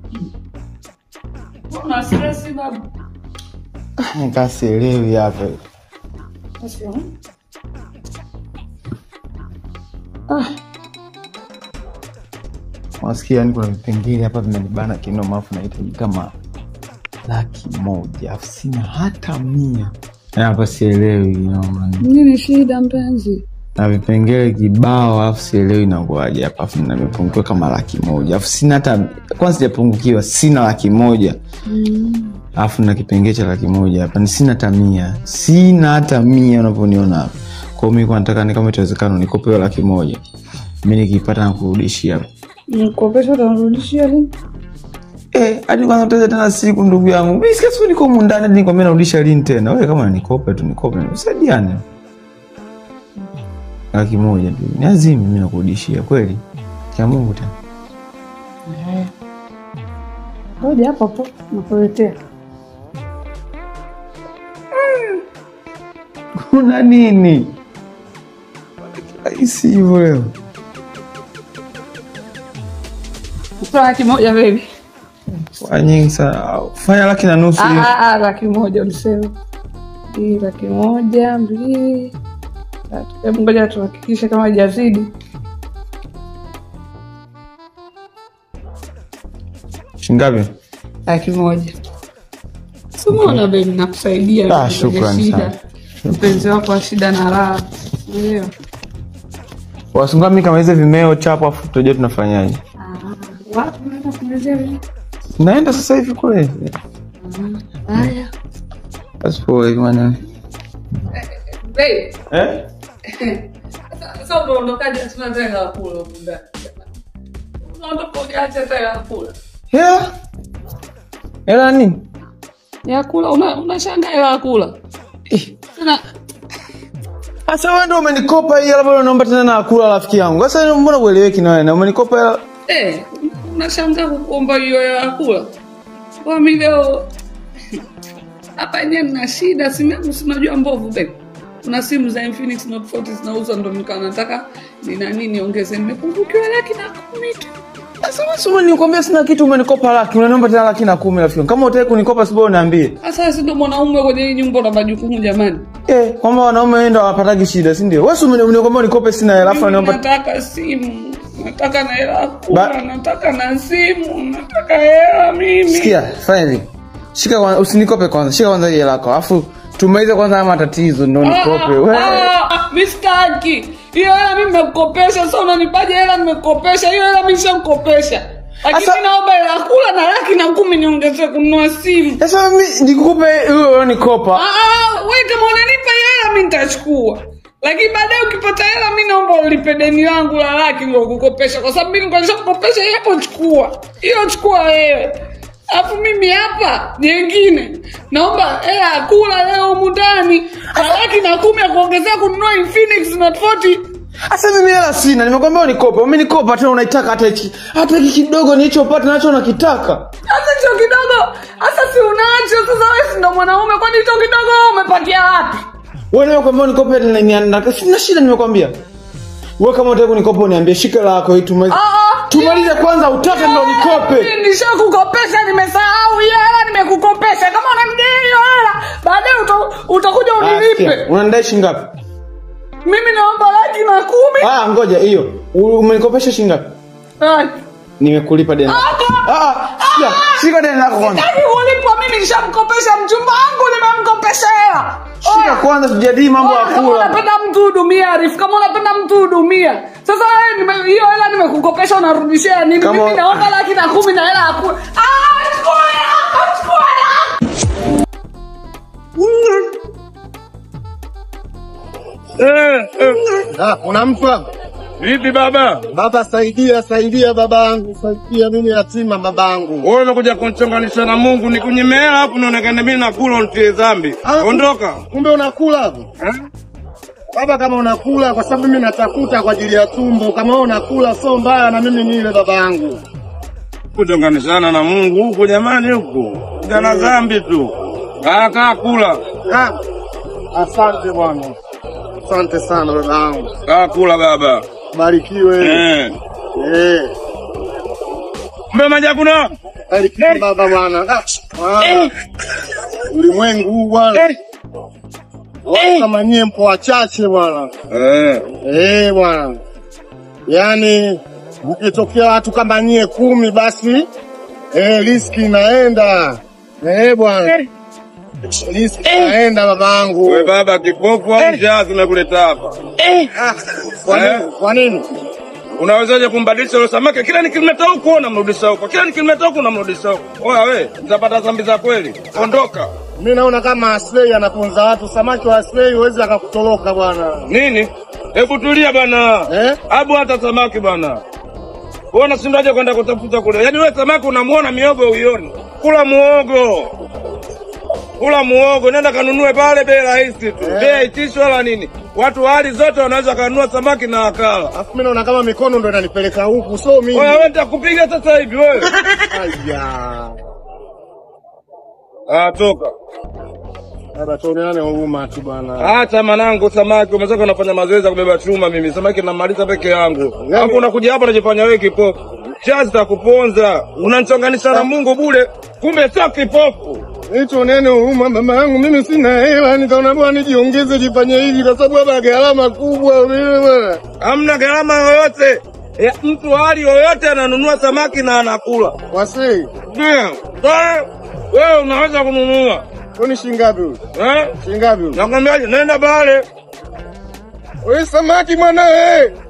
Una stress babu? Nikasielewi hapa. Basi, eh? Wasikia yani kuna vipengele hapa vimenibana kinoma afu nahitaji kama laki moja afu sina hata mia. Yaani hapa sielewi noma. Nini shida mpenzi? Na vipengele kibao afu sielewi inakuwaje hapa afu nimepungukiwa kama laki moja afu sina hata kwanza sijapungukiwa sina laki moja alafu na kipengele cha laki moja hapa ni sina hata mia sina hata mia unavyoniona hapa kwao mi kwa nataka ni kama itawezekana nikope hiyo laki moja mi nikipata nakurudishia Mkopesha utanirudishia lini? Eh, hadi kwanza utaza tena siku ndugu yangu mi sikia siku niko humu ndani hadi nikwambia narudisha lini tena wewe kama nikope tu nikope usaidiane laki moja tu ni azimi mi nakurudishia kweli kia mungu tena Ngoja hapo hapo nakuletea. kuna nini rahisi hivyo leo Kutoa laki moja baby. Kwa nyingi sana fanya laki na nusu hiyo. Ah, ah, ah, laki moja ulisema. Hii laki moja, mbili, tatu. Hebu ngoja tuhakikishe kama hajazidi. shingapi Laki moja. Simona baby nakusaidia. Ah, kwenye shukrani shida. sana. Mpenzi wako wa shida na raha. Ndio. wasunga mi kama hizo vimeo chapo afu tutajua tunafanyaje Ah, wapi unaenda kumalizia vile? naenda sasa hivi kule Haya. basi poa hivi maneno Babe, eh? sasa unaondokaje sina tena la kula huko ndani? Unaondoka hujaacha tena la kula. hela hela nini Ya kula una unashangaa hela ya kula. Eh, Tena sasa wewe ndio umenikopa hii labda unaomba tena na kula rafiki yangu sasa mbona ueleweki na wewe na umenikopa hela eh unashangaa kuomba hiyo hela ya kula. Kwa mimi leo hapa yenyewe nina shida, simu yangu si unajua mbovu babe. Kuna simu za Infinix Note 40 zinauzwa ndo nikawa nataka ni nani niongeze nimepungukiwa laki na kumi tu. sasa wewe si umenikwambia sina kitu umenikopa laki unaniomba tena laki na kumi rafiki yangu kama utaki kunikopa sibao uniambie Sasa si ndo mwanaume kwenye hii nyumba na majukumu jamani. eh kwamba wanaume wao ndio hawapataki shida si ndio wewe si umeni- umenikwambia unikope sina hela afu Mimi unaniomba nataka simu, nataka na hela ya kula, Ba- nataka na simu, nataka hela mimi. sikia fanya hivi shika kwanza usinikope kwanza shika kwanza hii hela yako alafu tumalize kwanza haya matatizo ndo nikope wewe mi sitaki hiyo hela, mi nimekukopesha. Sasa unanipaje hela? Nimekukopesha hiyo hela, mi nishakukopesha, lakini Asa- mi naomba hela ya kula na laki na kumi niongezee kununua simu. sasa mimi nikukupe hiyo unanikopa Ah, ah, we kama unanipa hiyo hela mi nitachukua, lakini baadaye ukipata hela mi naomba ulipe deni langu la laki ndo kukopesha, kwa sababu mi nikuonyesha kukopesha hiyo hapo, chukua hiyo, chukua wewe. Alafu mimi hapa jengine naomba hela ya kula leo humu ndani na laki na kumi ya kuongezea kununua Infinix Note 40. Sasa mimi hela sina, nimekwambia unikope. Umenikopa tena unaitaka hata hiki hata hiki kidogo nilichopata nacho nakitaka. Sasa hicho kidogo, sasa si unacho sasa, wewe si ndo mwanaume, kwani hicho kidogo wewe umepatia wapi? Wewe nimekwambia unikope na ni na sina shida nimekwambia. Wewe kama unataka kunikopa uniambie shika la yako hii tumalize. Ah, ah. Tumalize kwanza utake ndo nikope. Mimi Nishakukopesha, nimesahau hiyo hela, nimekukopesha. Kama unamdai hiyo hela, baadaye uta- utakuja Ah, unilipe. sikia, Unanidai shilingi ngapi? Mimi naomba laki na kumi. Ah, ngoja hiyo. U- Umenikopesha shilingi ngapi? Laki. Nimekulipa deni. Ah, ah, sikia, shika deni lako kwanza. Sitaki kulipwa, mimi nishamkopesha mchumba wangu, nimemkopesha hela. Shika kwanza tujadili mambo ya Kama kula. unapenda mtu hudumia, Arif. Kama unapenda mtu hudumia. Sasa wewe nime- hiyo hela nimekukopesha, unarudishia nini? Kama- Mimi naomba laki na kumi na hela ya kula. Ah, chukua hela yako, chukua hela. Ah, kuna mtu hapa? Vipi baba? Baba saidia, saidia babangu, saidia mimi yatima babangu. Wewe unakuja kunichonganisha na Mungu nikunyime hela hapo naonekana mimi nakula unitie dhambi. Ah. Ondoka. Kumbe unakula hapo? Eh? Baba kama unakula kwa sababu mimi natafuta kwa ajili ya tumbo. Kama wewe unakula sio mbaya na mimi nile babangu. Kuchonganishana na Mungu huko jamani huko. Jana dhambi tu. Kaa kaa kula. Ah, asante bwana. Asante sana babangu. Kaa kula baba. Barikiwe. Eh. Eh. Mbe maja kuna? Alikipa baba bwana. Ah, bwana. Ulimwengu huu bwana. Watu kama nyie mpo wachache bwana. Eh. Eh bwana. Yaani mkitokea watu kama nyie kumi basi eh, riski inaenda. Eh bwana. Riski inaenda babangu. We baba kipofu au njaa zimekuleta hapa? Kwa nini? Kwa nini? Unawezaje kumbadilisha yule samaki? Kila nikimleta huku unamrudisha huko, kila nikimleta huku unamrudisha huko. Oya we, utapata dhambi za kweli. Ondoka. Mimi naona kama Aslay anaponza watu. Samaki wa Aslay huwezi akakutoroka bwana. Nini? Hebu tulia bana. Eh? Abu hata samaki bana. Wewe unashindaje kwenda kutafuta kule? Yaani wewe samaki unamuona miogo uioni. Kula muogo. Kula muogo, nenda kanunue pale bei rahisi tu. Bei haitishwi wala nini. Watu wa hali zote wanaweza kanunua samaki na wakala. Alafu mimi naona kama mikono ndo inanipeleka huku, so mimi. Oya wewe nitakupiga sasa hivi wewe. Aya. Ah, toka. Baba tuoneane huruma tu bwana. Acha manangu samaki, umetoka unafanya mazoezi ya kubeba chuma mimi. Samaki namaliza peke yangu. Hapo unakuja hapa unajifanya wewe kipofu. Chazi takuponza. Unanichonganisha na Mungu bure. Kumbe sio kipofu. Tuoneane huruma mama yangu, mimi sina hela, nikaona bwana nijiongeze jifanye hivi kwa sababu hapa gharama kubwa vile bwana. Hamna gharama yoyote. Ya, mtu hali yoyote ananunua samaki na anakula. Wasei, Ndio. Wewe wewe unaweza kununua. kwani shilingi ngapi huyu? Eh? Shilingi ngapi huyu? Nakwambiaje? Nenda pale. Wewe samaki bwana wewe.